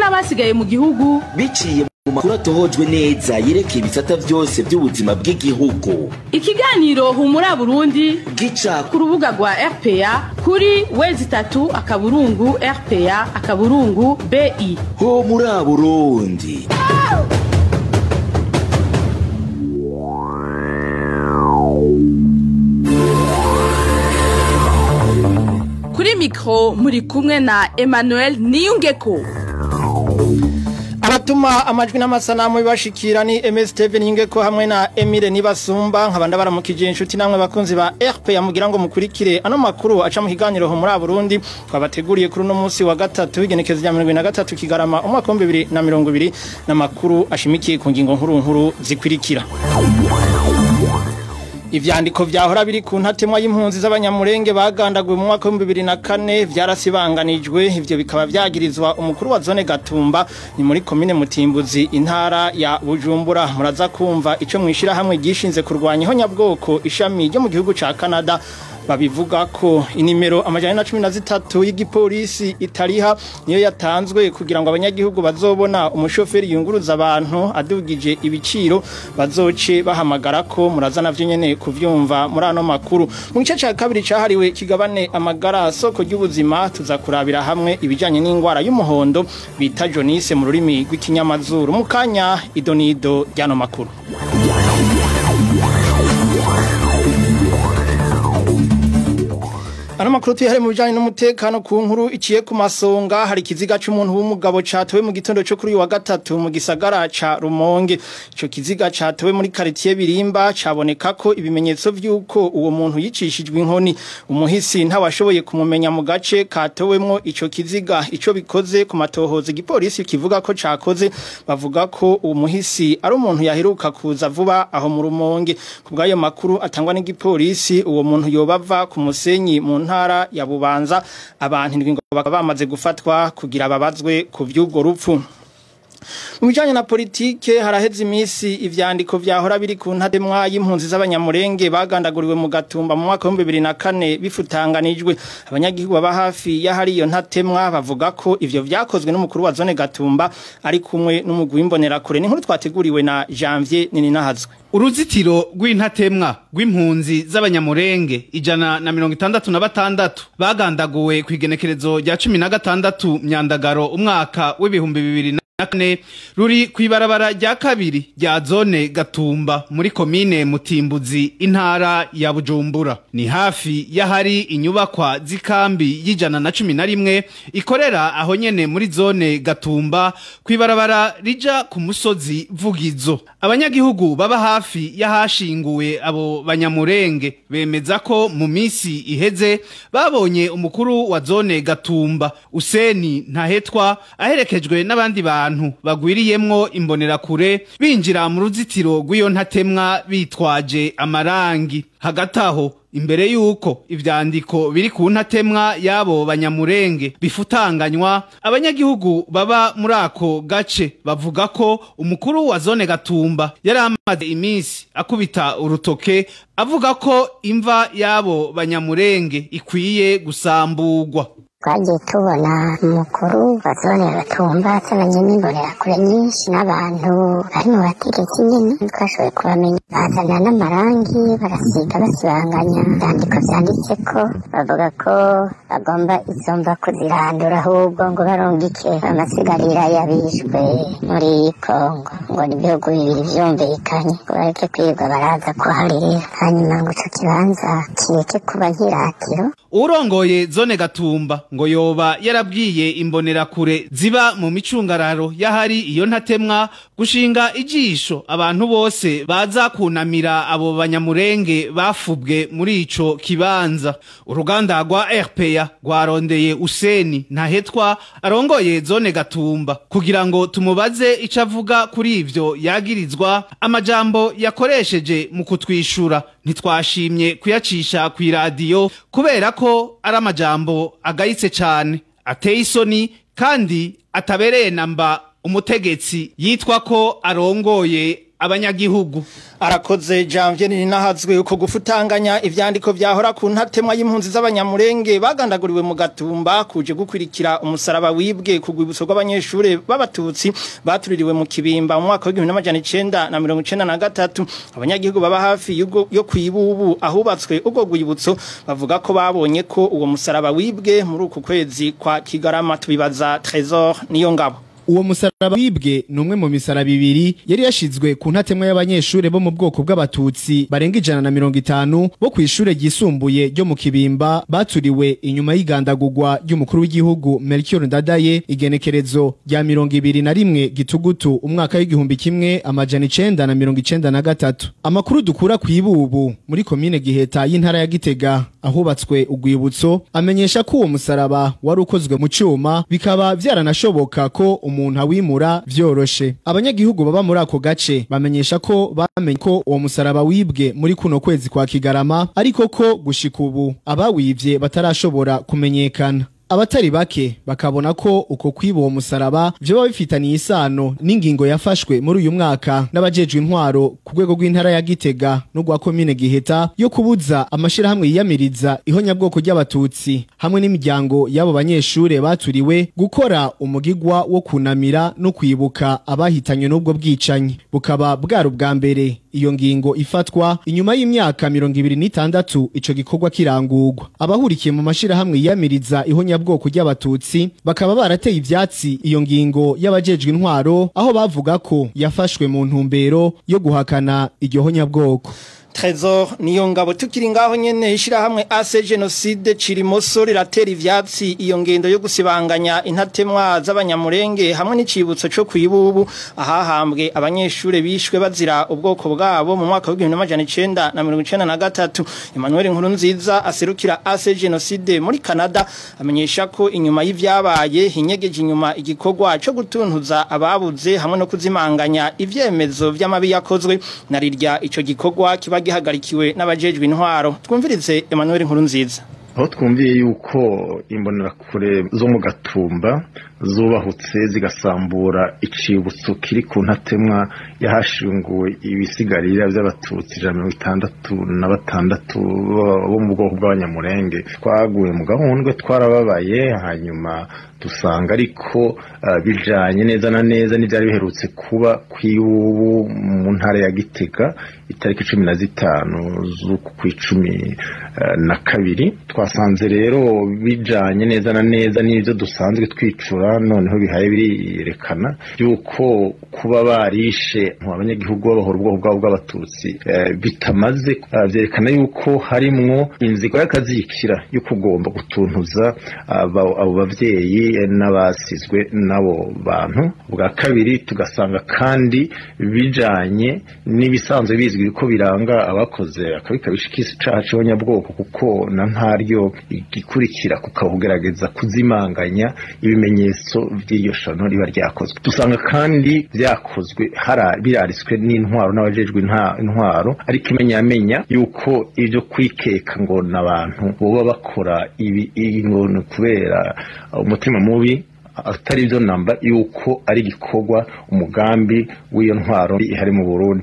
n'abasigaye mu gihugu biciye mu makuru atohojwe neza yerekeye ibisata byose by'ubuzima bw'igihugu ikiganiro humura burundi gica ku rubuga rwa rpa kuri wezi itatu akaburungu rpa akaburungu bi ho muri burundi kuri mikoro muri kumwe na emmanuel niyungeko abatuma amajwi n'amasanamu bibashikira ni MS Steven Yingeko hamwe na Emile Nibasumba nkabanda baramukije inshuti namwe bakunzi ba RP yamugira ngo mukurikire ano makuru aca mu kiganiro ho muri Burundi twabateguriye kuri uno munsi wa gatatu igenekezo rya 2023 kigarama umwaka wa 2020 na makuru ashimikiye ku ngingo nkuru nkuru zikurikira Ivyandiko vyahora biri ku ntatemwa y'impunzi z'abanyamurenge bagandaguwe mu mwaka wa 2004 vyarasibanganijwe ivyo bikaba vyagirizwa umukuru wa zone Gatumba ni muri commune Mutimbuzi intara ya Bujumbura muraza kumva ico mwishira hamwe gishinze kurwanya ihonyabwoko ishami ryo mu gihugu ca Canada babivuga ko inimero amajana na cumi na zitatu y'igipolisi itariha niyo yatanzwe kugira ngo abanyagihugu bazobona umushoferi yunguruza abantu adugije ibiciro bazoce bahamagara ko muraza navyo nyene kuvyumva muri ano makuru mu gice ca kabiri cahariwe kigabane amagara soko ry'ubuzima tuza kurabira hamwe ibijanye n'ingwara y'umuhondo bita jonise mu rurimi rw'ikinyamazuru mu kanya idonido ry'ano makuru Ano makuru tuyahare mu bijanye n'umutekano ku nkuru iciye ku masonga hari kiziga c'umuntu w'umugabo catowe mu gitondo cyo kuri uyu wa gatatu mu gisagara ca Rumonge ico kiziga catowe muri quartier Birimba caboneka ko ibimenyetso vy'uko uwo muntu yicishijwe inkoni umuhisi ntawashoboye kumumenya mu gace katowemwo ico kiziga ico bikoze ku matohoza igipolisi kivuga ko cakoze bavuga ko uwo muhisi ari umuntu yaheruka kuza vuba aho mu Rumonge kubwayo makuru atangwa n'igipolisi uwo muntu yobava ku musenyi mu ntara ya bubanza abantu indwi ngo bakaba bamaze gufatwa kugira babazwe ku by'ubwo rupfu mu bijyanye na politike haraheze iminsi ivyandiko vyahora biri ku ntademwa y'impunzi z'abanyamurenge bagandaguriwe mu gatumba mu mwaka w'ibihumbi bibiri na kane bifutanganijwe abanyagihugu baba hafi y'ahari iyo ntatemwa bavuga ko ivyo vyakozwe n'umukuru wa zone gatumba ari kumwe n'umugwi w'imbonerakure n'inkuru twateguriwe na janvier nininahazwe uruzitiro rw'intatemwa rw'impunzi z'abanyamurenge ijana na mirongo itandatu na batandatu bagandaguwe ku igenekerezo rya cumi na gatandatu myandagaro umwaka w'ibihumbi bibiri na kane ruri ku ibarabara rya kabiri rya zone gatumba muri komine mutimbuzi intara ya bujumbura ni hafi y'ahari inyubakwa z'ikambi y'ijana na cumi na rimwe ikorera aho nyene muri zone gatumba ku ibarabara rija ku musozi vugizo abanyagihugu baba hafi y'ahashinguwe abo banyamurenge bemeza ko mu misi iheze babonye umukuru wa zone gatumba useni ntahetwa aherekejwe n'abandi bantu abantu bagwiriyemwo imbonerakure binjira mu ruzitiro rw'iyo ntatemwa bitwaje amarangi hagati aho imbere yuko ivyandiko biri ku ntatemwa y'abo banyamurenge bifutanganywa abanyagihugu baba muri ako gace bavuga ko umukuru wa zone gatumba yari amaze iminsi akubita urutoke avuga ko imva y'abo banyamurenge ikwiye gusamburwa twagiye tubona umukuru wa zone gatumba azananye n'imbonerakure nyinshi n'abantu bari mu bategetsi nyine twashoboye kubamenya bazana n'amarangi barasiga basibanganya ibyandiko byanditse ko bavuga ko bagomba izo mva kuzirandura ahubwo ngo barungike amasigarira y'abishwe muri kongo ngo ni ibihugu bibiri byumvikanye ngo bareke kwirirwa baraza kuharira hanyuma ngo ico kibanza kireke kuba nk'iratiro urongoye zone gatumba ngo yoba yarabwiye imbonerakure ziba mu micungararo y'ahari iyo ntatemwa gushinga ijisho abantu bose baza kunamira abo banyamurenge bafubwe muri ico kibanza uruganda rwa RPA rwarondeye Useni ntahetwa arongoye zone gatumba kugira ngo tumubaze ico avuga kuri ivyo yagirizwa amajambo yakoresheje mu kutwishura ntitwashimye kuyacisha ku iradiyo kubera ko ari amajambo agayitse cyane ateye isoni kandi atabereye namba umutegetsi yitwa ko arongoye abanyagihugu arakoze Janvier ninahazwe uko gufutanganya ivyandiko vyahora ku ntatemwa y'impunzi z'abanyamurenge bagandaguriwe mu gatumba kuje gukwirikira umusaraba wibwe ku rwibutso rw'abanyeshure b'abatutsi batuririwe mu kibimba mu mwaka wa 1993 abanyagihugu baba hafi yugo yo kwibubu ahubatswe ubwo rwibutso bavuga ko babonye ko uwo musaraba wibwe muri uku kwezi kwa Kigarama tubibaza Trésor niyo ngabo uwo musaraba wibwe ni umwe mu misaraba ibiri yari yashizwe ku ntatemwa y'abanyeshure bo mu bwoko bw'abatutsi barenga ijana na mirongo itanu bo kw'ishure ryisumbuye ryo mu kibimba baturiwe inyuma y'igandagurwa ry'umukuru w'igihugu Melchior Ndadaye igenekerezo rya mirongo ibiri na rimwe gitugutu umwaka w'igihumbi kimwe amajana icenda na mirongo icenda na gatatu amakuru dukura kw'ibubu muri komine giheta y'intara ya gitega ahubatswe urwibutso amenyesha ko uwo musaraba wari ukozwe mu cuma bikaba vyaranashoboka ko umuntu awimura vyoroshe abanyagihugu baba muri ako gace bamenyesha ko bamenye ko uwo musaraba wibwe muri kuno kwezi kwa kigarama ariko ko gushika ubu abawivye batarashobora kumenyekana abatari bake bakabona ko uko kwiba uwo musaraba vyoba bifitaniye isano n'ingingo yafashwe muri uyu mwaka n'abajejwe intwaro ku rwego rw'intara ya Gitega no rwa komine Giheta yo kubuza amashirahamwe yiyamiriza ihonyabwoko ry'abatutsi hamwe n'imiryango y'abo banyeshure baturiwe gukora umugigwa wo kunamira no kwibuka abahitanywe n'ubwo bwicanyi bukaba bwari ubwa mbere iyo ngingo ifatwa inyuma y'imyaka mirongo ibiri n'itandatu ico gikorwa kirangurwa abahurikiye mu mashirahamwe yiyamiriza ihonyabwoko ry'abatutsi bakaba barateye ivyatsi iyo ngingo y'abajejwe intwaro aho bavuga ko yafashwe mu ntumbero yo guhakana iryo honyabwoko Trésor niyo ngabo tukiri ngaho nyene ishirahamwe AC Genocide Cirimoso riratera ivyatsi iyo ngendo yo gusibanganya intatemwa z'abanyamurenge hamwe n'icibutso cyo kwibubu ahahambwe abanyeshure bishwe bazira ubwoko bwabo mu mwaka wa 1993 Emmanuel Nkurunziza aserukira AC Genocide muri Canada amenyesha ko inyuma y'ivyabaye hinyegeje inyuma igikorwa cyo gutuntuza ababuze hamwe no kuzimanganya ivyemezo vy'amabi yakozwe narirya ico gikorwa kiba gihagarikiwe n'abajejwe intwaro twumvirize Emmanuel Nkurunziza aho twumviye yuko imbonerakure zo mu gatumba zubahutse zigasambura icibutso kiri ku ntatemwa yahashinguwe ibisigarira by'abatutsi ijana mirongo itandatu na batandatu bo mu bwoko bw'abanyamurenge twaguye mu gahundwe twarababaye hanyuma dusanga ariko bijanye neza na neza n'ibyari biherutse kuba kw'iwubu mu ntara ya gitega itariki cumi na zitanu z'uku kw'icumi na kabiri twasanze rero bijanye neza na neza n'ibyo dusanzwe twicura noneho bihaye birerekana yuko kuba barishe abanyagihugu babahora ubwoko bwabo bw'abatutsi bitamaze byerekana yuko harimwo inzigo y'akazikira yo kugomba gutuntuza abo bavyeyi n'abasizwe n'abo bantu bwa kabiri tugasanga kandi bijanye n'ibisanzwe bizwi ko biranga abakoze akabi kabishikisi icaha c'abanyabwoko kuko na ntaryo igikurikira kukabugerageza kuzimanganya ibimenyetso vy'iryo shano riba ryakozwe dusanga kandi vyakozwe birariswe n'intwaro n'abajejwe intwaro ariko imenyamenya yuko ivyo kwikeka ngo n'abantu boba bakora ibi ngo ni kubera umutima mubi atari byo namba yuko ari igikorwa umugambi w'iyo ntwaro ihari mu Burundi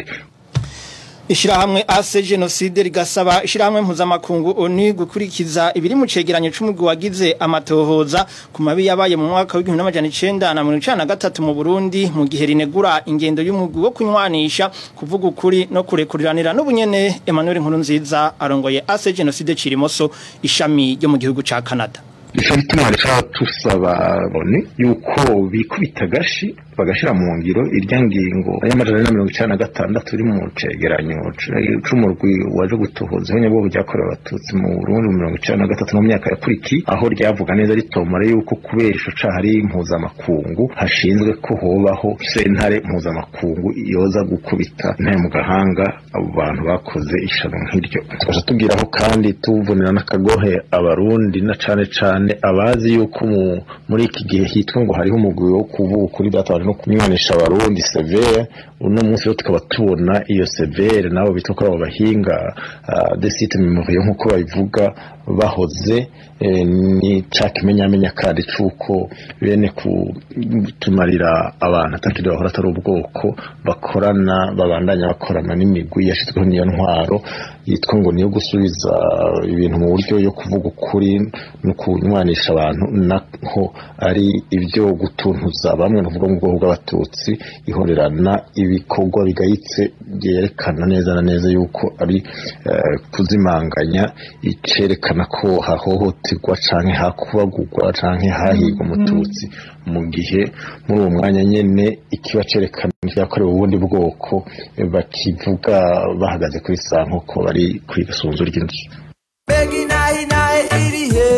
Ishirahamwe AC Genocide rigasaba ishirahamwe mpuzamakungu ONU gukurikiza ibiri mu cegeranyo c'umugwi wagize amatohoza ku mabi yabaye mu mwaka w'igihumbi n'amajana icenda na mirongo icenda na gatatu mu Burundi mu gihe rinegura ingendo y'umugwi wo kunywanisha kuvuga ukuri no kurekuriranira n'ubunyene Emmanuel Nkurunziza arongoye AC Genocide Cirimoso ishami ryo mu gihugu ca Canada ico bituma rero tusaba bone yuko bikubita agashi bagashira mu ngiro irya ngingo y'amajana na mirongo icenda na gatandatu iri mu cegeranyo c'umurwi waje gutohoza ihonyabwoko ryakorewe abatutsi mu burundi mu mirongo icenda na gatatu mu myaka yakurikiye aho ryavuga neza ritomora yuko kubera ico caha ari impuzamakungu hashinzwe ko hobaho sentare mpuzamakungu yoza gukubita intare mu gahanga abo bantu bakoze ishano nk'iryo tukaja tubwiraho kandi tuvunira n'akagohe abarundi na cane cane cyane abazi yuko mu- muri iki gihe hitwa ngo hariho umugwi wo kuvuga ukuri byatabanje no kunywanisha abarundi severe uno munsi rero tukaba tubona iyo severe nabo bitwa ko ari abo bahinga uh, de site memoriyo nk'uko babivuga bahoze eh, ni ca kimenyamenya kandi c'uko bene kutumarira abantu atakiri bahora atari ubwoko bakorana babandanya bakorana n'imigwi yashizweho n'iyo ntwaro yitwa ngo niyo gusubiza ibintu mu buryo yo kuvuga ukuri no kunywanisha abantu naho ari ibyo gutuntuza bamwe ni ukuvuga mu bwoko bw'abatutsi ihorerana ibikorwa bigayitse byerekana neza na neza yuko ari eh, kuzimanganya icerekana ko hahohoterwa canke hakubagurwa canke hahigwa umututsi mu gihe muri uwo mwanya nyene ikiba cerekana yakorewe ubundi bwoko eh, bakivuga bahagaze kuri sanko ko bari kw'isunzu ry'inzu Begi nahi nahi iri he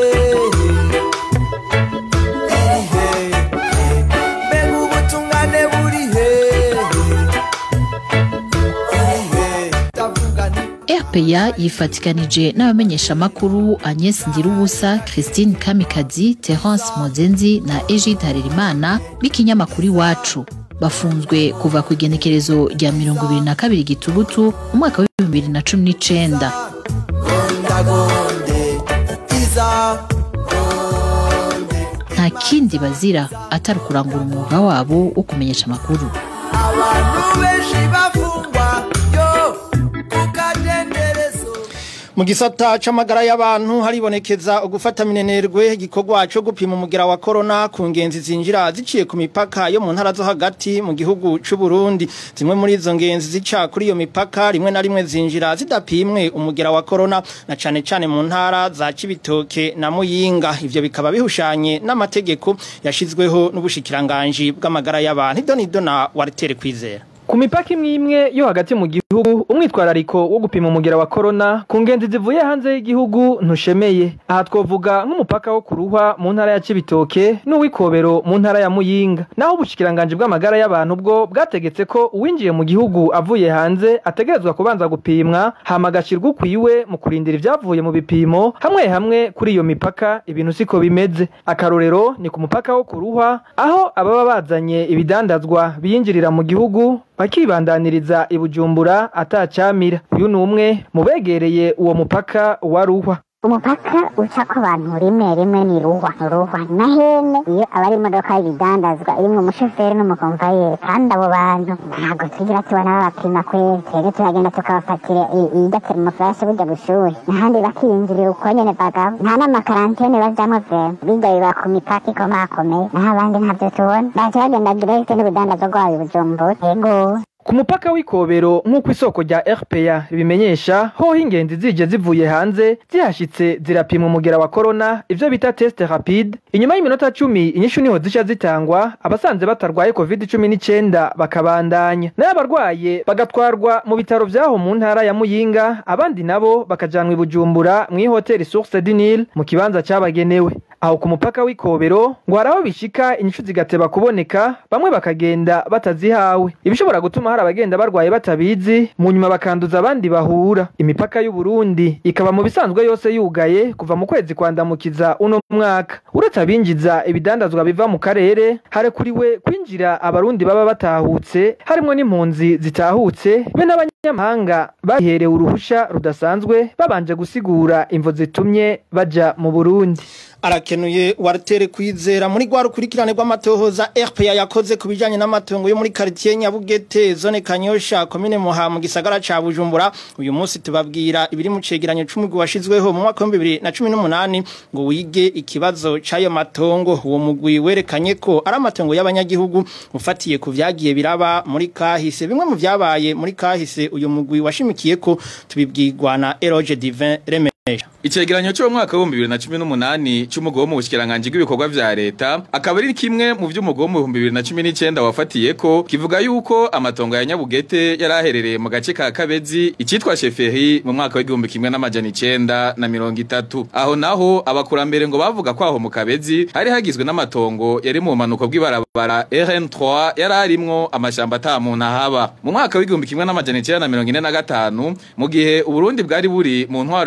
Iri he Begi ubutungane buri he Iri he Ndavuga nti RPA yifatikanije n'abamenyeshamakuru Agnes Ndirubusa, Christine Kamikazi, Terence Mozenzi na Egide Harerimana b'ikinyamakuru Iwacu. Bafunzwe kuva ku igenekerezo rya mirongo ibiri na kabiri Gitugutu umwaka w'ibihumbi bibiri na cumi n'icenda. Gonda gonde Iza Gonde Nta kindi bazira atari ukurangura umwuga wabo wo kumenyesha amakuru. Abantu benshi bafungwa Yo Kukadenderezo mu gisata c'amagara y'abantu haribonekeza ugufata minenerwe igikorwa cyo gupima umugera wa corona ku ngenzi zinjira ziciye ku mipaka yo mu ntara zo hagati mu gihugu c'u Burundi zimwe muri izo ngenzi zica kuri iyo mipaka rimwe na rimwe zinjira zidapimwe umugera wa corona na cane cane mu ntara za Cibitoke na Muyinga ivyo bikaba bihushanye n'amategeko yashizweho n'ubushikiranganje bw'amagara y'abantu idonido na Walter Kwizera Ku mipaka imwe imwe yo hagati mu gihugu umwitwarariko wo gupima umugera wa corona ku ngenzi zivuye hanze y'igihugu ntushemeye aha twovuga nk'umupaka wo kuruhwa mu ntara ya Cibitoke n'uwikobero mu ntara ya Muyinga naho ubushikiranganje bw'amagara y'abantu bwo bwategetse ko uwinjiye mu gihugu avuye hanze ategerezwa kubanza gupimwa hama agashirwa ukwiwe mu kurindira ivyavuye mu bipimo hamwe hamwe kuri iyo mipaka ibintu siko bimeze akarorero ni ku mupaka wo kuruhwa aho ababa bazanye ibidandazwa biyinjirira mu gihugu bakibandaniriza i Bujumbura atacamira uyu ni umwe mu begereye uwo mupaka wa ruhwa umupaka ucako abantu rimwe rimwe ni ruhwa ruhwa na hene iyo aba ari imodoka y'ibidandazwa irimwo umushoferi n'umukomvayeri kandi abo bantu ntabwo tugira tubona babapima kweri twebwe turagenda tukabafatira idatera umufurashe burya bushuhe n'ahandi bakiyinjirira uko nyene bagabo nta n'amakarantene bajamwo vrema bijya biba ku mipaka ikomakomeye naho abandi ntavyo tubona baca bagenda direkte n'urudandazwa rwabo i bujumbura yego ku mupaka w'ikobero nk'uko isoko rya RPA ribimenyesha hoho ingenzi zije zivuye hanze zihashitse zirapima umugera wa corona ivyo bita test rapide inyuma y'iminota cumi inyishu niho zica zitangwa abasanze batarwaye covid cumi n'icenda bakabandanya nayo abarwaye bagatwarwa mu bitaro vyaho mu ntara ya Muyinga abandi nabo bakajanwa i Bujumbura mw'ihoteli Source du Nil mu kibanza cabagenewe aho ku mupaka w'ikobero ngo hari aho bishika inyishu zigateba kuboneka bamwe bakagenda batazihawe ibishobora gutuma hari abagenda barwaye batabizi mu nyuma bakanduza abandi bahura imipaka y'u Burundi ikaba mu bisanzwe yose yugaye kuva mu kwezi kwandamukiza uno mwaka uretse abinjiza ibidandazwa biva mu karere harekuriwe kwinjira abarundi baba batahutse harimwo n'impunzi zitahutse be n'abanyamahanga baherewe uruhusha rudasanzwe babanje gusigura imvo zitumye baja mu Burundi arakenuye waratere kwizera muri gwa rukurikirane rw'amatohoza RPA yakoze ku bijanye n'amatongo yo muri quartier Nyabugete zone Kanyosha commune Muha mu gisagara ca Bujumbura uyu munsi tubabwira ibiri mu cegeranyo c'umugwi washizweho mu mwaka wa 2018 ngo wige ikibazo c'ayo matongo uwo mugwi werekanye ko ari amatongo y'abanyagihugu ufatiye ku vyagiye biraba muri kahise bimwe mu vyabaye muri kahise uyu mugwi washimikiye ko tubibwirwa na Eroge Divin Reme Icegeranyo cyo mu mwaka wa 2018 cy'umugo mu bushikiranganje bw'ibikorwa vya leta akaba ari kimwe mu vy'umugo mu 2019 wafatiye ko kivuga yuko amatongo ya Nyabugete yaraherereye mu gace ka Kabezi icitwa Sheferi mu mwaka w'igihumbi kimwe n'amajana 9 na mirongo itatu aho naho abakurambere ngo bavuga ko aho mu Kabezi hari hagizwe n'amatongo yari mu manuko bw'ibarabara RN3 yararimwo amashamba atamuntu ahaba mu mwaka w'igihumbi kimwe n'amajana 9 na mirongo ine na gatanu mu gihe Uburundi bwari buri mu ntwaro y'abakoroni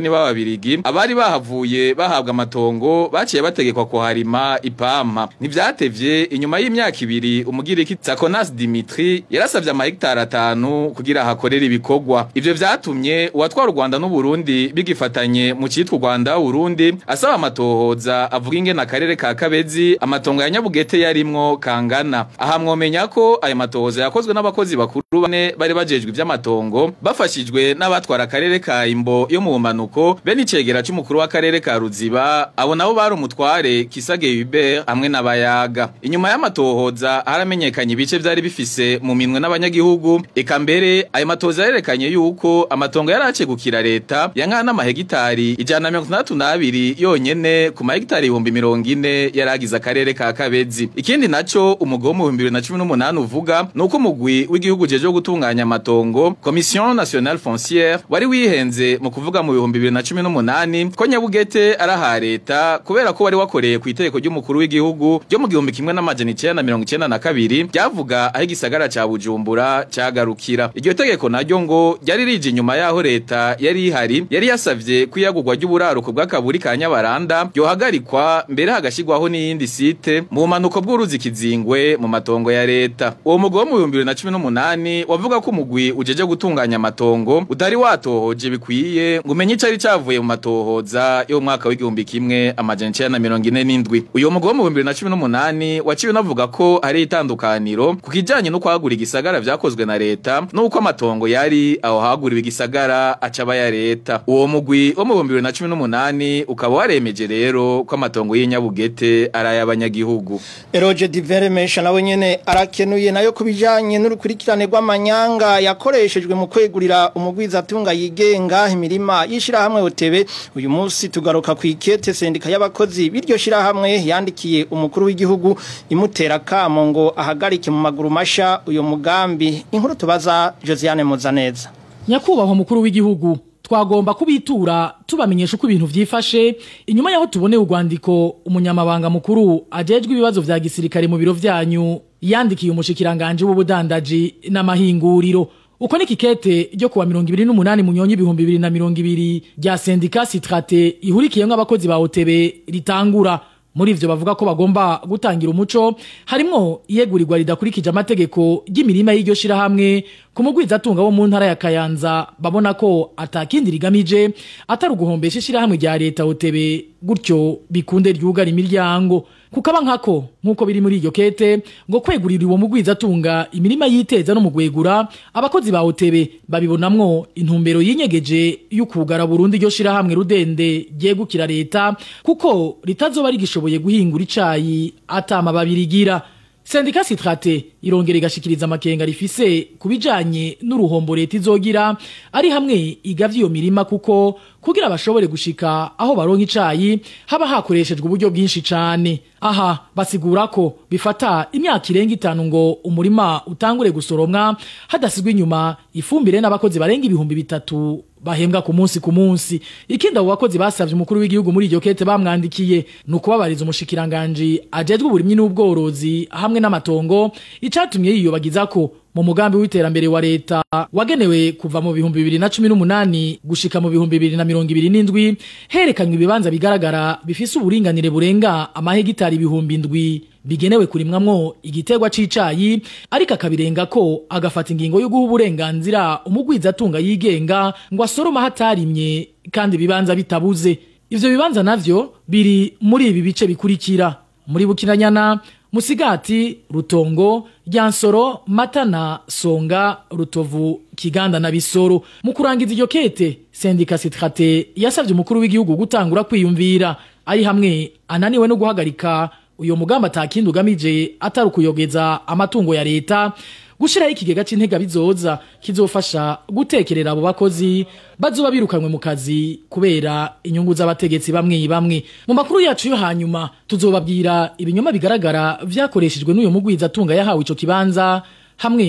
abakoroni b'ababirigi abari bahavuye bahabwa amatongo baciye bategekwa kuharima ipampa ntivyatevye inyuma y'imyaka ibiri umugiriki Tsakonas Dimitri yarasavye amahegitari atanu kugira hakorere ibikorwa ivyo vyatumye uwatwara u Rwanda n'u Burundi bigifatanye mu citwa u Rwanda Burundi asaba amatohoza avuga ingene akarere ka Kabezi amatongo ya Nyabugete yarimwo kangana aha mwomenya ko ayo matohoza yakozwe n'abakozi bakuru bane bari bajejwe ivy'amatongo bafashijwe n'abatwara akarere ka Imbo yo mu bumanuko bene icegera c'umukuru w'akarere ka Ruziba abo nabo bari umutware Kisage Hubert hamwe n'abayaga inyuma y'amatohoza haramenyekanye ibice vyari bifise mu minwe n'abanyagihugu eka mbere ayo matohoza yerekanye yuko amatongo yari acegukira leta yankana n'amahegitari ijana na mirongo itandatu n'abiri yonyene ku mahegitari ibihumbi mirongo ine yari agize akarere ka Kabezi ikindi naco umugabo mu bihumbi bibiri na cumi n'umunani uvuga ni uko umugwi w'igihugu ujejwe gutunganya amatongo Commission Nationale Foncière wari wihenze mu kuvuga mu bihumbi bibiri na cumi n'umunani ko Nyabugete ari aha leta kubera ko wari wakoreye ku itegeko ry'umukuru w'igihugu ryo mu gihumbi kimwe n'amajana icenda na mirongo icenda na kabiri ryavuga aho igisagara ca Bujumbura cagarukira iryo tegeko naryo ngo ryari rije inyuma yaho leta yari ihari yari yasavye kwiyagurwa ry'uburaruko bw'akaburi ka Nyabaranda ryohagarikwa mbere hagashirwaho n'iyindi site mu bumanuko bw'uruzi Kizingwe mu matongo ya leta uwo mugabo mu bihumbi bibiri na cumi n'umunani wavuga ko umugwi ujeje gutunganya amatongo utari watohoje bikwiye ngo umenye icari cavuye mu matohoza yo mu mwaka w'igihumbi kimwe amajana icenda na mirongo ine n'indwi uyo mugabo mu bihumbi bibiri na cumi n'umunani waciwe unavuga ko hari itandukaniro ku kijanye no kwagura igisagara vyakozwe na leta n'uko amatongo yari aho haguriwe igisagara acaba ya leta uwo mugwi wo mu bihumbi bibiri na cumi n'umunani ukaba waremeje rero ko amatongo y'inyabugete ari ay'abanyagihugu Eroge Diveremesha nawe nyene arakenuye nayo kubijanye n'urukurikirane rw'amanyanga yakoreshejwe mu kwegurira umugwiza atunga yigenga imirima yishira hamwe otebe uyu munsi tugaruka ku ikete sendika y'abakozi biryo shira hamwe yandikiye umukuru w'igihugu imutera kamo ngo ahagarike mu maguru masha uyo mugambi inkuru tubaza Josiane Muzaneza nyakubahwa mukuru w'igihugu twagomba kubitura tubamenyesha uko ibintu vyifashe inyuma yaho tuboneye urwandiko umunyamabanga mukuru ajejwe ibibazo vya gisirikare mu biro vyanyu yandikiye umushikiranganje w'ubudandaji n'amahinguriro uko ni kikete ryo kuwa mirongo ibiri n'umunani munyonyi ibihumbi bibiri na mirongo ibiri rya sendika sitrate ihurikiyemwo abakozi ba otebe ritangura muri ivyo bavuga ko bagomba gutangira umuco harimwo iyegurirwa ridakurikije amategeko ry'imirima y'iryo shirahamwe ku mugwizatunga wo mu ntara ya Kayanza babona ko atakindi rigamije atari uguhombesha ishirahamwe rya leta otebe gutyo bikunde ryugara imiryango kukaba nkako nkuko biri muri iryo kete ngo kwegurira uwo mugwizatunga imirima yiteza no mugwegura abakozi ba otebe babibonamwo intumbero yinyegeje y'ukugara Burundi iryo shirahamwe rudende ryegukira leta kuko ritazoba rigishoboye guhingura icayi atama babirigira Sendika Sitrate irongera igashikiriza amakenga rifise kubijanye n'uruhombo leta izogira ari hamwe igavye iyo mirima kuko kugira bashobore gushika aho baronka icayi haba hakoreshejwe uburyo bwinshi cane aha basigura ko bifata imyaka irenga itanu ngo umurima utangure gusoromwa hadasigwa inyuma ifumbire n'abakozi barenga ibihumbi bitatu bahembwa ku munsi ku munsi ikindi abo bakozi basavye umukuru w'igihugu muri iryo kete bamwandikiye ni ukubabariza umushikiranganje ajejwe uburimyi n'ubworozi hamwe n'amatongo icatumye yiyobagiza ko mu mugambi w'iterambere wa leta wagenewe kuva mu bihumbi bibiri na cumi n'umunani gushika mu bihumbi bibiri na mirongo ibiri n'indwi herekanywe ibibanza bigaragara bifise uburinganire burenga amahegitari ibihumbi indwi bigenewe kurimwamwo igiterwa c'icayi ariko akabirenga ko agafata ingingo yo guha uburenganzira umugwiza atunga yigenga ngo asoroma hatarimye kandi ibibanza bitabuze ivyo bibanza navyo biri muri ibi bice bikurikira muri bukinanyana musigati rutongo ryansoro matana songa rutovu kiganda na bisoro mu kurangiza iryo kete sendika sitrate yasavye umukuru w'igihugu gutangura kwiyumvira ari hamwe ananiwe no guhagarika uyo mugambi atakindi ugamije atari ukuyogeza amatungo ya leta gushiraho ikigega c'intega bizoza kizofasha gutekerera abo bakozi bazoba birukanywe mu kazi kubera inyungu z'abategetsi bamwe bamwe mu makuru yacu yo hanyuma tuzobabwira ibinyoma bigaragara vyakoreshejwe n'uyo mugwiza atunga yahawe ico kibanza hamwe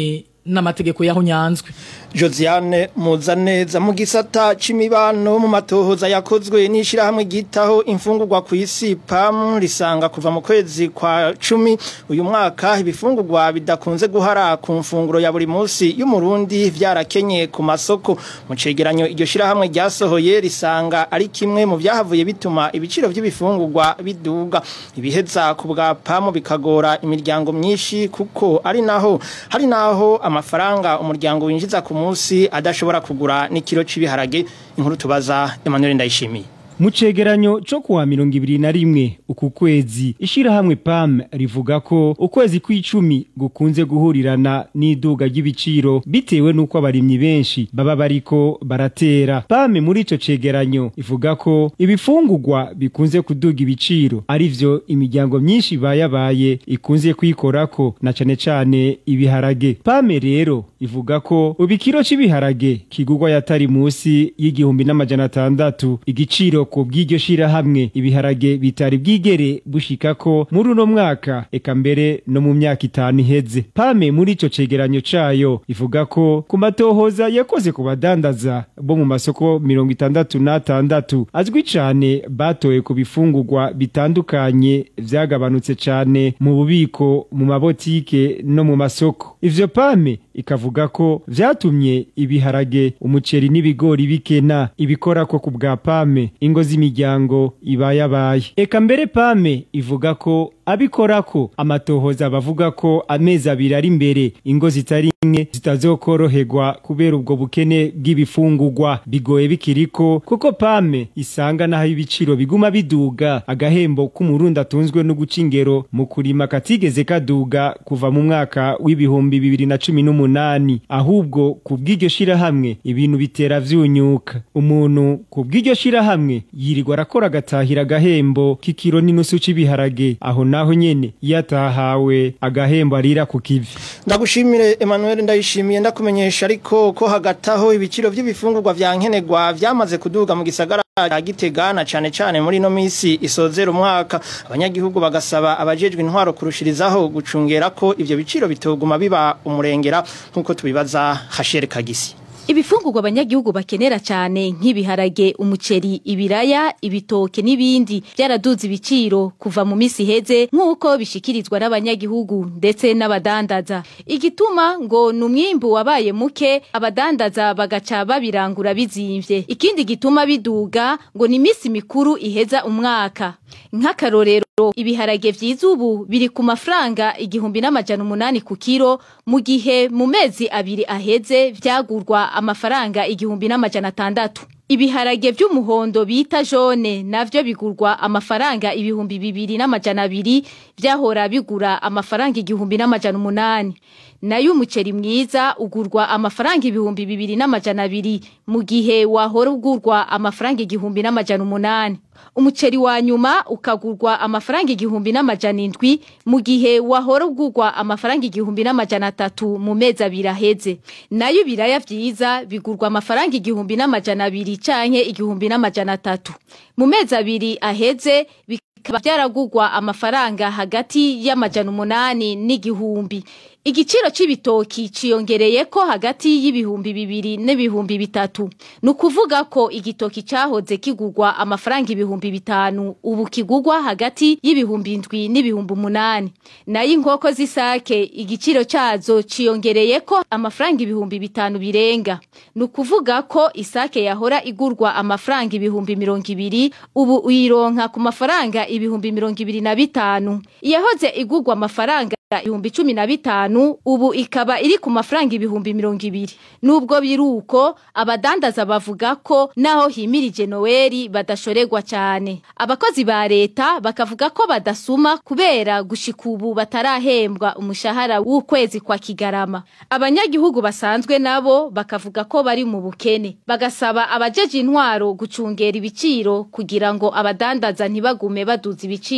n'amategeko yaho nyanzwe Josiane Muzaneza mu gisata c'imibano mu matohoza yakozwe n'ishirahamwe gitaho imfungurwa ku isi PAM risanga kuva mu kwezi kwa cumi uyu mwaka ibifungurwa bidakunze guhara ku mfunguro ya buri munsi y'umurundi vyarakenye ku masoko mu cegeranyo iryo shirahamwe ryasohoye risanga ari kimwe mu vyahavuye bituma ibiciro vy'ibifungurwa biduga ibiheza ku bwa PAM bikagora imiryango myinshi kuko ari naho hari naho amafaranga umuryango winjiza ku munsi adashobora kugura n'ikiro c'ibiharage inkuru tubaza Emmanuel Ndayishimiye mu cegeranyo co kuwa mirongo ibiri na rimwe uku kwezi ishirahamwe pam rivuga ko ukwezi kw'icumi gukunze guhurirana n'iduga ry'ibiciro bitewe n'uko abarimyi benshi baba bariko baratera pam muri ico cegeranyo ivuga ko ibifungurwa bikunze kuduga ibiciro arivyo imiryango myinshi bayabaye ikunze kwikorako na cane cane ibiharage pame rero ivuga ko ubikiro c'ibiharage kigurwa yatari musi y'igihumbi n'amajana atandatu igiciro ku bw'iryo shirahamwe ibiharage bitari bwigere bushika ko muri uno mwaka eka mbere no mu myaka itanu iheze pame muri ico cegeranyo cayo ivuga ko ku matohoza yakoze ku badandaza bo mu masoko mirongo itandatu n'atandatu azwi cane batoye ku bifungurwa bitandukanye vyagabanutse cane mu bubiko mu mabotike no mu masoko ivyo pame ikavuga ko vyatumye ibiharage umuceri n'ibigori bikena ibikora ko ku bwa pame ingo z'imiryango ibayabaye eka mbere pame ivuga ko abikorako amatohoza bavuga ko amezi abiri ari imbere ingo zitari nke zitazokoroherwa kubera ubwo bukene bw'ibifungurwa bigoye bikiriko kuko pame isanga naho ibiciro biguma biduga agahembo k'umurundi atunzwe no guca ingero mu kurima katigeze kaduga kuva mu mwaka w'ibihumbi bibiri na cumi n'umunani ahubwo ku bw'iryo shirahamwe ibintu bitera vyunyuka umuntu ku bw'iryo shirahamwe yirirwa arakora agatahira agahembo k'ikiro n'inusu c'ibiharage aho naho nyene yatahawe agahembo arira ku kivi ndagushimire Emmanuel ndayishimiye ndakumenyesha ariko ko hagataho ibiciro by'ibifungurwa vya nkenerwa vyamaze kuduga mu gisagara ya Gitega na cane cane muri no misi isozera umwaka abanyagihugu bagasaba abajejwe intwaro kurushirizaho gucungera ko ivyo biciro bitoguma biba umurengera nkuko tubibaza Hashere Kagisi Ibifungurwa abanyagihugu bakenera cyane nk'ibiharage, umuceri, ibiraya, ibitoke n'ibindi byaraduze ibiciro kuva mu misi heze nk'uko bishikirizwa n'abanyagihugu ndetse n'abadandaza. Igituma ngo ni umwimbu wabaye muke abadandaza bagaca babirangura bizimvye. Ikindi gituma biduga ngo ni imisi mikuru iheza umwaka. Nk'akarorero ibiharage vyiza ubu biri ku mafaranga igihumbi n'amajana umunani ku kiro mu gihe mu mezi abiri aheze vyagurwa amafaranga igihumbi n'amajana atandatu. Ibiharage vy'umuhondo bita jone navyo bigurwa amafaranga ibihumbi bibiri n'amajana abiri vyahora bigura amafaranga igihumbi n'amajana umunani. Nayo umuceri mwiza ugurwa amafaranga ibihumbi bibiri n'amajana abiri mu gihe wahora ugurwa amafaranga igihumbi n'amajana umunani. Umuceri wa nyuma ukagurwa amafaranga igihumbi n'amajana indwi mu gihe wahora ugurwa amafaranga igihumbi n'amajana atatu mu mezi abiri aheze. Nayo ibiraya vyiza bigurwa amafaranga igihumbi n'amajana abiri canke igihumbi n'amajana atatu. Mu mezi abiri aheze bikaba vyaragurwa amafaranga hagati y'amajana umunani n'igihumbi. Igiciro c'ibitoki ciyongereye ko hagati y'ibihumbi bibiri n'ibihumbi bitatu. Nukuvuga ko igitoki cahoze kigurwa amafaranga ibihumbi bitanu ubu kigurwa hagati y'ibihumbi indwi n'ibihumbi umunani. Nayo inkoko z'isake igiciro cazo ciyongereye ko amafaranga ibihumbi bitanu birenga. Nukuvuga ko isake yahora igurwa amafaranga ibihumbi mirongo ibiri ubu uyironka ku mafaranga ibihumbi mirongo ibiri na bitanu. Iyahoze igurwa amafaranga ibihumbi cumi na bitanu ubu ikaba iri ku mafaranga ibihumbi mirongo ibiri nubwo biruko abadandaza bavuga ko naho himirije noweli badashorerwa cyane abakozi ba leta bakavuga ko badasuma kubera gushika ubu batarahembwa umushahara w'ukwezi kwa kigarama abanyagihugu basanzwe nabo bakavuga ko bari mu bukene bagasaba abajeje intwaro gucungera ibiciro kugira ngo abadandaza ntibagume baduza ibiciro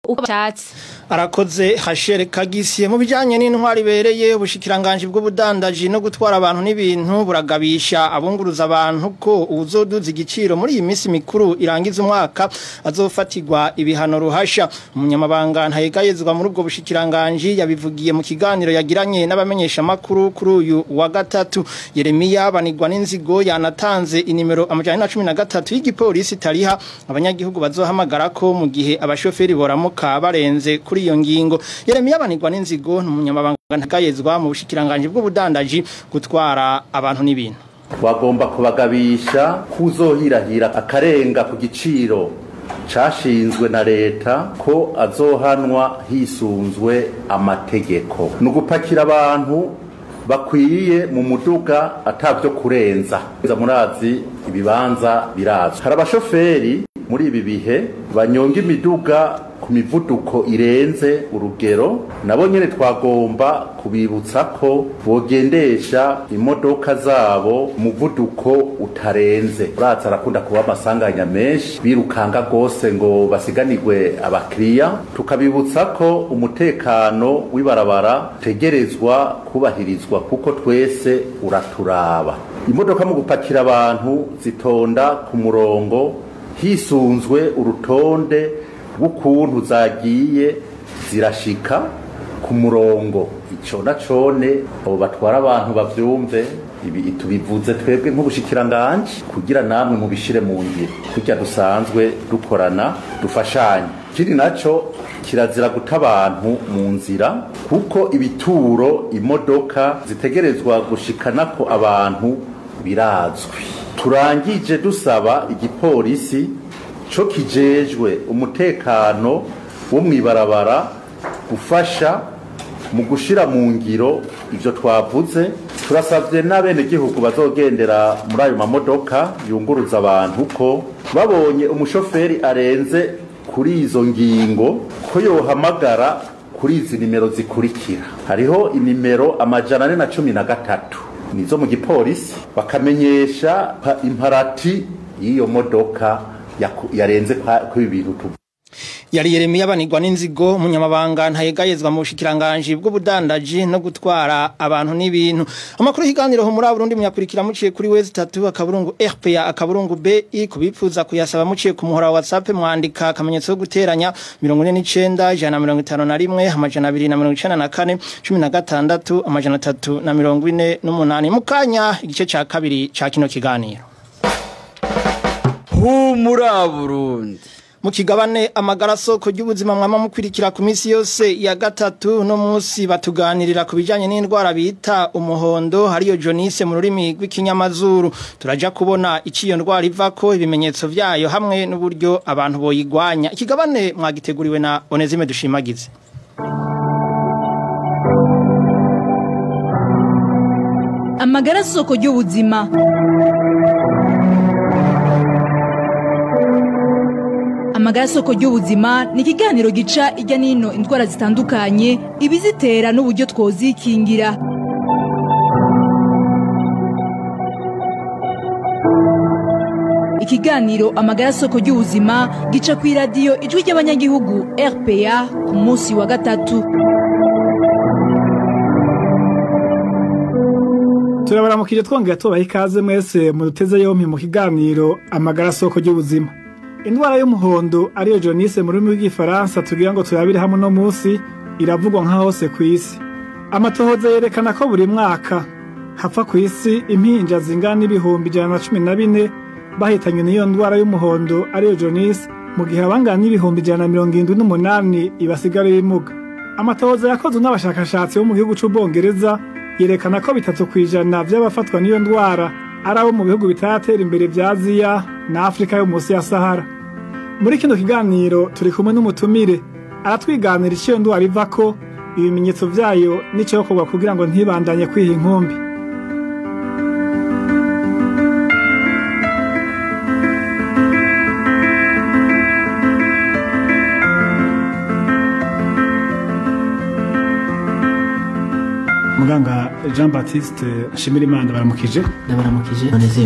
uko bashatse arakoze hashere kagisiye mu bijanye n'intwari bereye ubushikiranganje bw'ubudandaji no gutwara abantu n'ibintu buragabisha abunguruza abantu ko uzoduza igiciro muri iyi minsi mikuru irangiza umwaka azofatirwa ibihano ruhasha umunyamabanga ntayegayezwa muri ubwo bushikiranganje yabivugiye mu kiganiro yagiranye n'abamenyesha makuru kuri uyu wa gatatu Yeremiya banigwa n'inzigo yanatanze inimero amajana na cumi na gatatu y'igipolisi tariha abanyagihugu bazohamagara ko mu gihe abashoferi boramuka barenze kuri iyo ngingo Yeremiya banigwa n'inzigo n'umunyamabanga ntagayezwa mu bushikiranganje bw'ubudandaji gutwara abantu n'ibintu bagomba kubagabisha kuzohirahira akarenga ku giciro cashinzwe na leta ko azohanwa hisunzwe amategeko ni ugupakira abantu bakwiye mu muduga atavyo kurenza murazi ibibanza birazwi hari abashoferi muri ibi bihe banyonga imiduga ku mivuduko irenze urugero nabo nyene twagomba kubibutsa ko bogendesha imodoka zabo umuvuduko utarenze uraza arakunda kuba amasanganya menshi birukanga rwose ngo basiganirwe abakiriya tukabibutsa ko umutekano w'ibarabara utegerezwa kubahirizwa kuko twese uraturaba imodoka mu gupakira abantu zitonda ku murongo hisunzwe urutonde rw'ukuntu zagiye zirashika ku murongo ico na cone abo batwara abantu bavyumve ibi tubivuze twebwe nk'ubushikiranganje kugira namwe mubishire mu ngiro kurya dusanzwe dukorana dufashanye ikindi naco kirazira guta abantu mu nzira kuko ibituro imodoka zitegerezwa gushikanako abantu birazwi turangije dusaba igipolisi co kijejwe umutekano wo mwibarabara gufasha mu gushira mu ngiro ivyo twavuze turasavye n'abenegihugu bazogendera muri ayo mamodoka yunguruza abantu ko babonye umushoferi arenze kuri izo ngingo ko yohamagara kuri izi nimero zikurikira hariho inimero amajana ane na cumi na gatatu nizo mu gipolisi bakamenyesha imparati y'iyo modoka yarenze kuri ibintu tuvuga yari Yeremiya banigwa n'inzigo umunyamabanga ntayegayezwa mu bushikiranganje bw'ubudandaji no gutwara abantu n'ibintu amakuru higaniro ho muri Burundi muyakurikira muciye kuri wezi 3 akaburungu RPA akaburungu BI kubipfuza kuyasaba muciye ku muhora wa WhatsApp mwandika akamenyetso ko guteranya 49 jana 51 amajana 294 16 amajana 348 mukanya igice ca kabiri ca kino kiganiro humura Burundi mu kigabane amagara soko ry'ubuzima mwama mukwirikira ku minsi yose ya gatatu no munsi batuganirira ku bijanye n'indwara bita umuhondo hariyo jonise mu rurimi rw'ikinyamazuru turaja kubona iciyo ndwara ivako ibimenyetso vyayo hamwe n'uburyo abantu boyigwanya ikigabane mwagiteguriwe na Onezime dushimagize amagara soko ry'ubuzima amagara soko ry'ubuzima ni ikiganiro gica ijya n'ino indwara zitandukanye ibizitera n'uburyo twozikingira ikiganiro amagara soko ry'ubuzima gica ku iradiyo ijwi ry'abanyagihugu rpa ku munsi wa gatatu turabaramukije twongera tubaha ikaze mwese mu duteze yompi mu kiganiro amagara soko ry'ubuzima indwara y'umuhondo ariyo jonise mu rurimi rw'igifaransa tugira ngo turabire hamwe no munsi iravugwa nka hose ku isi amatohoza yerekana ko buri mwaka hapfa ku isi impinja zingana n'ibihumbi ijana na cumi na bine bahitanywe n'iyo ndwara y'umuhondo ariyo jonise mu gihe abangana n'ibihumbi ijana na mirongo irindwi n'umunani ibasigara ibimuga amatohoza yakozwe n'abashakashatsi bo mu gihugu c'ubwongereza yerekana ko bitatu ku ijana vy'abafatwa n'iyo ndwara ari abo mu bihugu bitaratera imbere vya aziya na afurika yo munsi ya sahara muri kino kiganiro turi kumwe n'umutumire aratwiganira iciyo ndwara ivako ibimenyetso vyayo n'icokorwa kugira ngo ntibandanye kwiha inkumbi muganga jean baptiste nshimirimana baramukije ndabaramukije onezime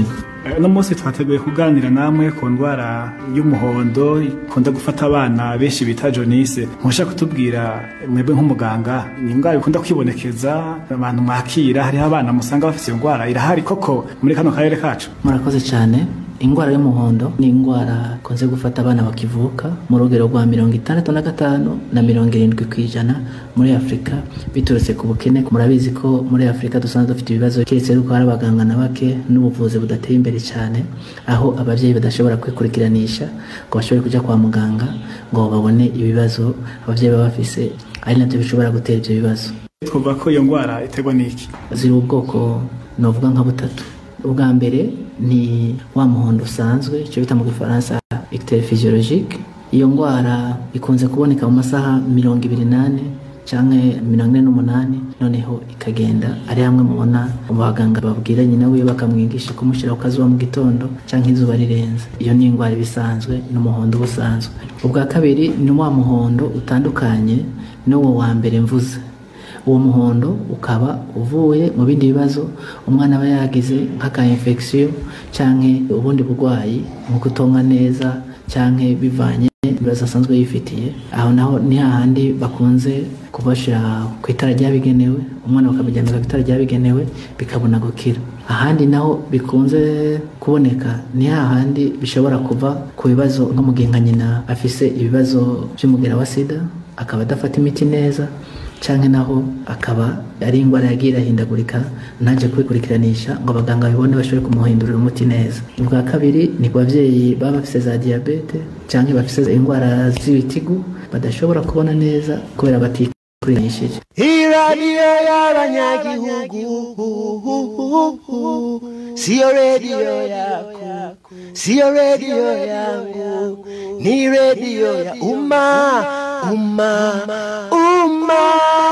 Eh, uno munsi twateguye kuganira namwe ku ndwara y'umuhondo ikunda gufata abana benshi bita jonise nkusha kutubwira mwebwe nk'umuganga ni indwara ikunda kwibonekeza abantu mwakira hariho abana musanga bafite iyo ndwara irahari koko muri kano karere kacu murakoze cyane indwara y'umuhondo ni indwara ikunze gufata abana bakivuka mu rugero rwa mirongo itandatu na gatanu na mirongo irindwi ku ijana muri afurika biturutse ku bukene murabizi ko muri afurika dusanzwe dufite ibibazo keretse yuko hari abaganga na bake n'ubuvuzi budateye imbere cyane aho ababyeyi badashobora kwikurikiranisha ngo bashobore kujya kwa muganga ngo babone ibibazo ababyeyi baba bafise ari nabyo bishobora gutera ibyo bibazo twavuga ko iyo ndwara iterwa n'iki ziri ubwoko novuga nka butatu ubwa mbere ni wa muhondo usanzwe icyo bita mu gifaransa icteri physiologique iyo ndwara ikunze kuboneka mu masaha mirongo ibiri n'ane cyangwa mirongo ine n'umunani noneho ikagenda ari hamwe mubona abaganga babwira nyina wiwe bakamwigisha kumushyira ku kazuba mu gitondo cyangwa izuba rirenze iyo ni indwara iba isanzwe n'umuhondo uba usanzwe ubwa kabiri ni wa muhondo utandukanye n'uwo wa mbere mvuze uwo muhondo ukaba uvuye mu bindi bibazo umwana aba yagize nk'aka infection cyangwa ubundi burwayi nko kutonka neza cyangwa bivanye ibibazo asanzwe yifitiye aho naho ni hahandi bakunze kubashyira ku itara ryabigenewe umwana bakamujyana ku itara ryabigenewe bikabona gukira ahandi naho bikunze kuboneka ni hahandi bishobora kuva ku bibazo nko mu gihe nka nyina afise ibibazo by'umugera wa sida akaba adafata imiti neza cyangwa naho akaba ari indwara yagiye irahindagurika ntajya kubikurikiranisha ngo abaganga babibone bashobore kumuhindurira umuti neza ubwa kabiri ni ku babyeyi baba bafite za diyabete cyangwa bafite indwara z'ibitigu badashobora kubona neza kubera batikurikiranyishije iradiyo y'abanyagihugu siyo rediyo yaku siyo rediyo yangu ni rediyo ya umma umma umma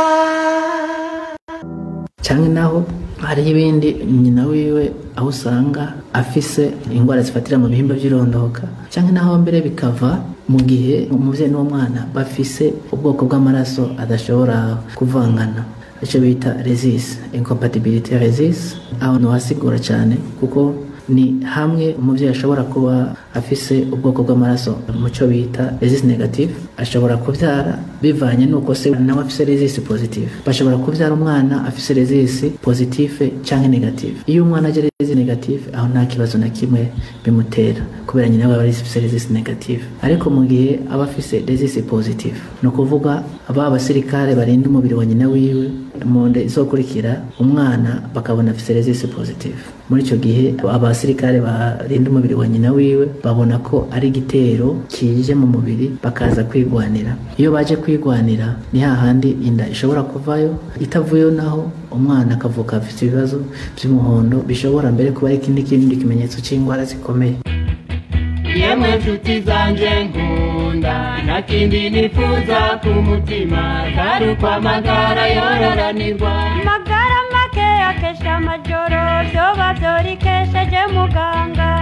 cyangwa naho hariho ibindi nyina wiwe aho usanga afise indwara zifatira mu bihimba by'irondoka cyangwa naho mbere bikava mu gihe umubyeyi n'umwana bafise ubwoko bw'amaraso adashobora kuvangana icyo bita resist incompatibility resist aho ntiwasigura cyane kuko ni hamwe umubyeyi ashobora kuba afise ubwoko bw'amaraso mu cyo bita resist negative ashobora kubyara bivanye n'uko se nawe afise resist positive bashobora kubyara umwana afise resist positive cyangwa negative iyo umwana agira resist negative aho nta kibazo na kimwe bimutera kubera nyina we aba afise resist negative ariko mu gihe aba afise resist positive ni ukuvuga aba basirikare barinda umubiri wa nyina wiwe mu nda izokurikira umwana bakabona afise resist positive muri icyo gihe abasirikare barinda umubiri wa nyina wiwe babona ko ari igitero kije mu mubiri bakaza kwigwanira iyo baje kwigwanira ni hahandi inda ishobora kuvayo itavuyeho naho umwana akavuka afite ibibazo by'umuhondo bishobora mbere kuba ari ikindi kindi kimenyetso cy'indwara zikomeye yemwe nshuti zanjye nkunda nta kindi nifuza ku mutima atari uko amagara yororanirwa magara make akesha amajoro byoba byorikesheje muganga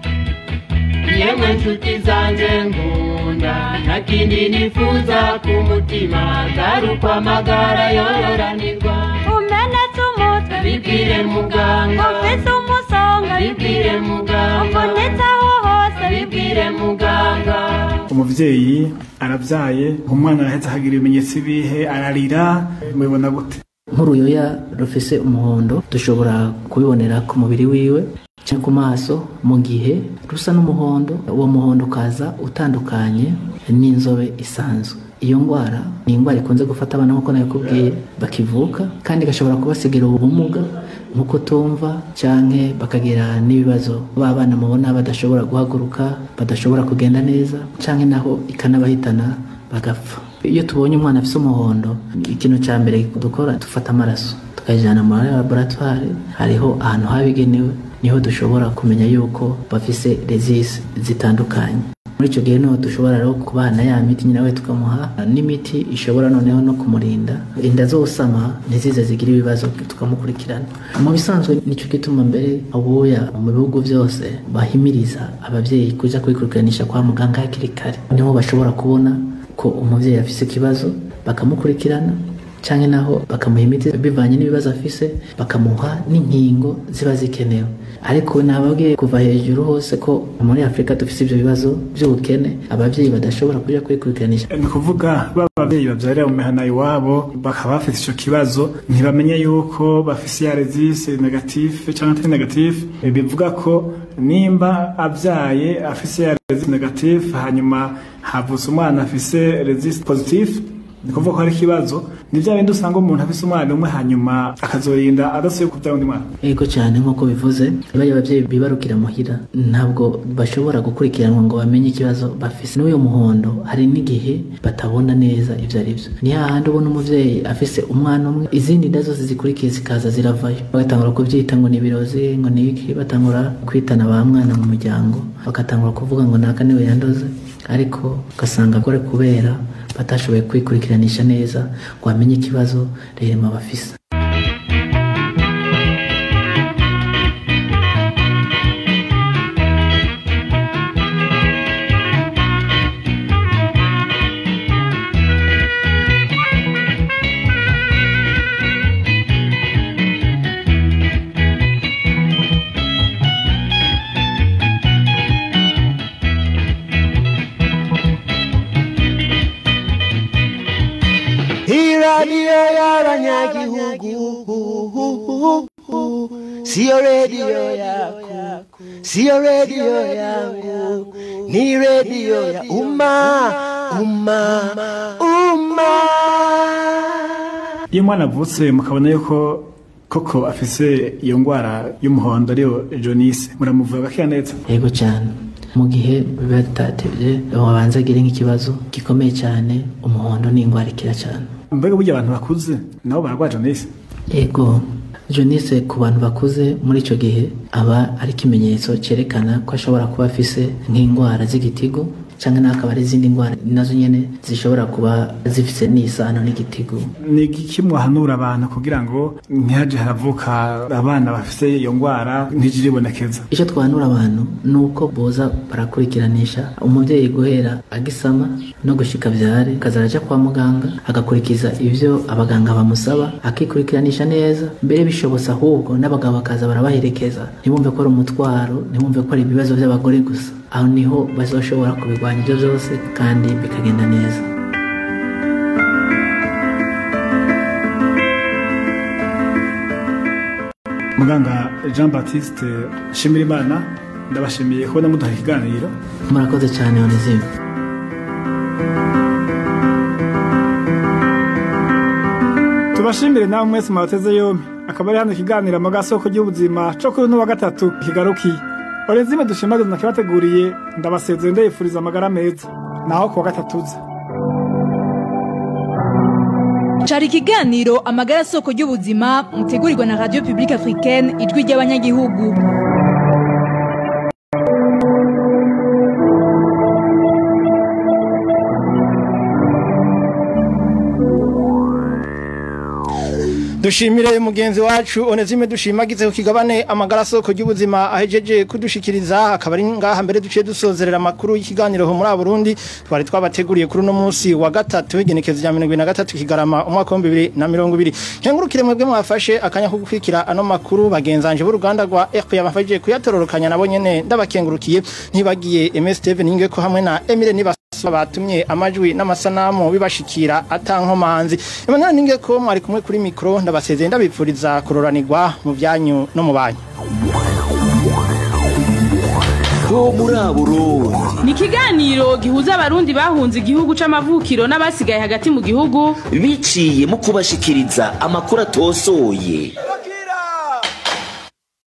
yemwe nshuti zanjye nkunda nta kindi nifuza ku mutima atari uko amagara yororanirwa umenetse umutwe bibwire muganga ufite umusonga bibwire muganga uvunitse aho hose bibwire muganga umubyeyi arabyaye umwana arahetse akagira ibimenyetso ibihe ararira mubibona gute nk'uruyoya rufise umuhondo dushobora kubibonera ku mubiri wiwe cyangwa ku maso mu gihe rusa n'umuhondo uwo muhondo ukaza utandukanye n'inzobe isanzwe iyo ndwara ni indwara ikunze gufata abana nk'uko nabikubwiye bakivuka kandi igashobora kubasigira ubumuga nko kutumva cyangwa bakagira n'ibibazo b'abana mubona badashobora guhaguruka badashobora kugenda neza cyangwa naho ikanabahitana bagapfa iyo tubonye umwana afite umuhondo ikintu cya mbere dukora dufata amaraso tukayajyana muri laboratwari hariho ahantu habigenewe niho dushobora kumenya yuko bafise resisi zitandukanye muri icyo gihe niho dushobora rero kubana ya miti nyine we tukamuha n'imiti ishobora noneho no kumurinda inda zosama ntizize zigira ibibazo tukamukurikirana mu bisanzwe nicyo gituma mbere ubuya mu bihugu byose bahimiriza ababyeyi kujya kwikurikiranisha kwa muganga hakiri kare niho bashobora kubona ko umubyeyi afite ikibazo bakamukurikirana canke naho bakamuha imiti bivanye n'ibibazo afise bakamuha n'inkingo ziba zikenewe ariko nababwiye kuva hejuru hose ko muri afurika dufise ivyo bibazo vy'ubukene abavyeyi badashobora kuja kwikurikiranisha ni ukuvuga ba babyeyi babyarira mu mihana iwabo bakaba bafite icyo kibazo ntibamenye yuko bafise ya rezise negatife cyangwa atari negatife bivuga ko nimba abyaye afise ya rezise negatife hanyuma havutse umwana afise rezise positive ni kuvuga ko hari ikibazo ni bya bindi usanga umuntu afise umwana umwe hanyuma akazorinda adasuye kubyara undi mwana Ego cyane nk'uko bivuze bariya ababyeyi bibarukira muhira ntabwo bashobora gukurikiranwa ngo bamenye ikibazo bafise n'uyu muhondo hari n'igihe batabona neza ibyo ari byo ni hahandi ubona umubyeyi afise umwana umwe izindi nda zose zikurikiye zikaza ziravayo bagatangura kubyita ngo ni ibirozi ngo ni iki batangura kwitana ba mwana mu muryango bagatangura kuvuga ngo naka niwe yandoze ariko ugasanga gore kubera batashoboye kwikurikiranisha neza ngo bamenye ikibazo rero bafise Hii radio y'abanyagihugu siyo redio yako, siyo redio yangu, ni redio ya umma, umma, umma. iyo umwana avutse mukabona yuko koko afise iyo ndwara y'umuhondo ariyo jonise muramuvura gakeya neza yego cyane mu gihe biba bitatevye wabanza agire nk'ikibazo gikomeye cyane umuhondo ni indwara ikira cyane mbega burya abantu bakuze nabo bararwara jonise yego jonise ku bantu bakuze muri icyo gihe aba ari ikimenyetso cyerekana ko ashobora kuba afise nk'indwara z'igitigo cyangwa naho akaba ari izindi ndwara nazo nyine zishobora kuba zifite n'isano n'igitigo ni iki mwahanura abantu kugira ngo ntihaje haravuka abana bafise iyo ndwara ntijire ibonekeza icyo twanura abantu ni uko boza barakurikiranisha umubyeyi guhera agisama no gushika byare akazajya ajya kwa muganga agakurikiza ibyo abaganga bamusaba akikurikiranisha neza mbere bishobotse ahubwo n'abagabo bakaza barabaherekeza ntibumve ko ari umutwaro ntibumve ko ari ibibazo by'abagore gusa aho niho bazoshobora kubirwanya ibyo byose kandi bikagenda neza muganga jean baptiste nshimirimana ndabashimiye kubona muduha ikiganiro murakoze cyane onezime tubashimire nawe mwese mwateze yombi akaba ari hano ikiganiro amasoko y'ubuzima cyo kuri uno wa gatatu kigarukiye orenzime dushimagiza nakibateguriye ndabasezeye ndayifuriza amagara meza naho ku wa gatatu uza cari ikiganiro amagara soko y'ubuzima mutegurirwa na radio publique africaine ijwi ry'abanyagihugu dushimire mugenzi wacu onezime dushimagize ku kigabane amagara soko y'ubuzima ahejeje kudushikiriza akaba ari ngaha mbere duciye dusozerera amakuru y'ikiganiro ho muri Burundi twari twabateguriye kuri uno munsi wa gatatu igenekezo rya 2023 kigarama umwaka wa 2020 nkengurukire mwebwe mwafashe akanya ko gukwikira ano makuru bagenzanje b'uruganda rwa RP yabafashije kuyatororokanya nabo nyene ndabakengurukiye ntibagiye MS Steven Inge ko hamwe na Emile niba batumye amajwi n'amasanamu bibashikira atankomanzi Emmanuel Ninge ko mwari kumwe kuri mikro ndabasezeye ndabipfuriza kuroranirwa mu byanyu no mu banyu ho muri Burundi ni ikiganiro gihuza abarundi bahunze igihugu c'amavukiro n'abasigaye hagati mu gihugu biciye mu kubashikiriza amakuru atosoye